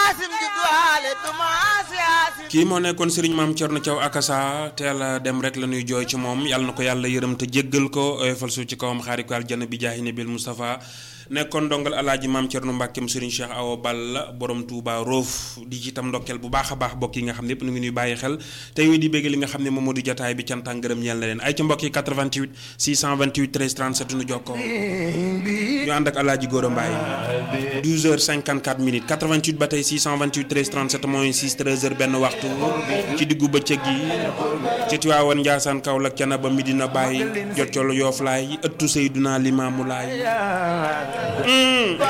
Yaasin juddu waale du maas Yaasin kii moo nekkoon Serigne Maam Thierno Thiaw Akassa teel a dem rek la ñuy jooy ci moom yàlla na ko yàlla yërëm te jéggal ko oyofal suuf ci kawam xaari ko aljana bi jaahi nabil Moustapha nekkoon ndongal alaaji Maam Thierno Mbàkkeem Serigne Cheikh Awa Balla borom Touba Roof di ci itam ndokkeel bu baax a baax mbokk yi nga xam ne yëpp nu ngi ñuy bàyyi xel te yooyu di bégg li nga xam ne moom moo di jotaay bi cant ak ngërëm ñeel na leen ay ca mbokk yi 88 628 13 37 nu jokkoo ñu ànd ak alaaji Góora Mbaye 12h54 minutes 88 ba tey 628 13 37 mooy 6 13h benn waxtu ci diggu bëccëg gi ci Tiwaawan Njaasaan Kaolack Canaba Medina Baye jot colo Yoof laay ëttu Seyduna Limaamu Laay